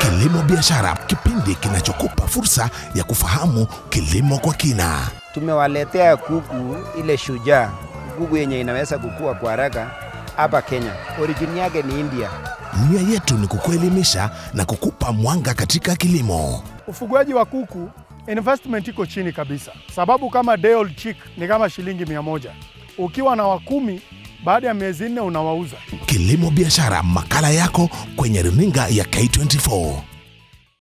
Kilimo Biashara, kipindi kinachokupa fursa ya kufahamu kilimo kwa kina. Tumewaletea kuku ile shujaa, kuku yenye inaweza kukua kwa haraka hapa Kenya. Origin yake ni India. Nia yetu ni kukuelimisha na kukupa mwanga katika kilimo. Ufugaji wa kuku investment iko chini kabisa, sababu kama day old chick ni kama shilingi mia moja. Ukiwa na wakumi, baada ya miezi nne unawauza. Kilimo Biashara, makala yako kwenye runinga ya K24.